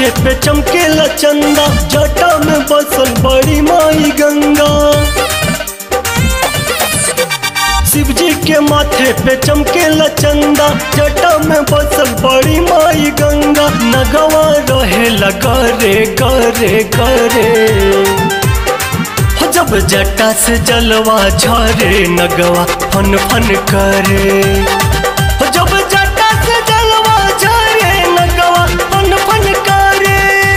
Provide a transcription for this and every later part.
माथे पे चमके चंदा जटा में बसल बड़ी माई गंगा शिव जी के माथे पे चमके चंदा जटा में बसल बड़ी माई गंगा नगवा रहे करे करे करे हो जब जटा से जलवा झरे नगवा फन फन करे हो जब जटा से जलवा झरे नगवा फन फन करे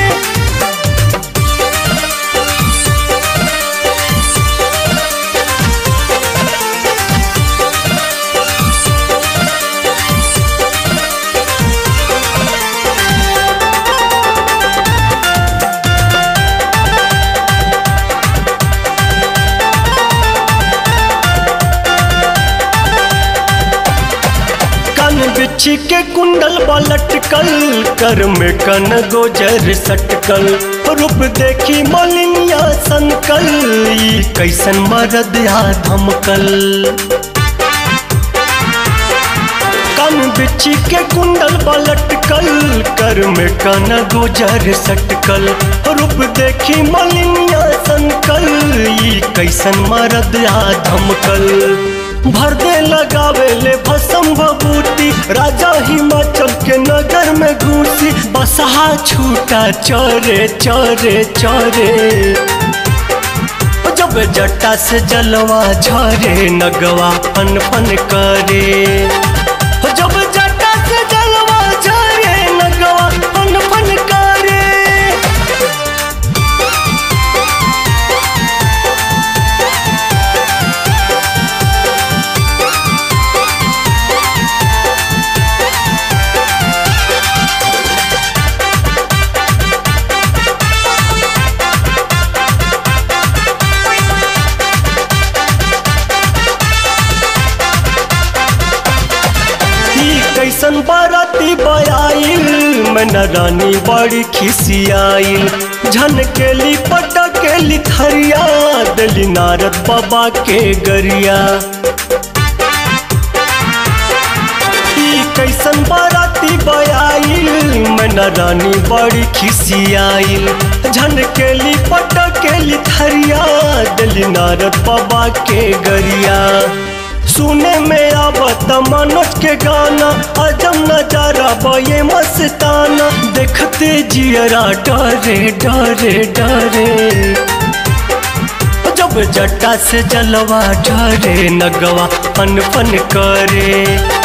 कन बिछी के कुंडल लटकल कर में कन गोजर सटकल रूप देखी मलिनिया संकल ई कैसन मरद या धमकल कन बिछी के कुंडल लटकल कर में कन गोजर सटकल रूप देखी मलिनिया संकल ई कैसन मरद या धमकल भर दे लगावे ले भसम भभूति राजा हिमाचल के नगर में घूसी बसहा छूटा चरे चरे चरे जब जटा से जलवा झरे नगवा फन फन करे जब जटा से जलवा झरे नगवा फन फन करे ई कैसन बाराती बयाइल मन रानी बड़ी खिसियाइल झनकेली पटकेली थरिया दली नारद बाबा के गरिया ई कैसन बाराती बयाइल मन रानी बड़ी खिसियाइल झनकेली पटकेली थरिया दली नारद बाबा के गरिया सुने में आवत मनोज के गाना अजम नजारा बये मस्ताना देखते जियरा डरे डरे डरे जब जटा से जलवा डरे नगवा फन फन करे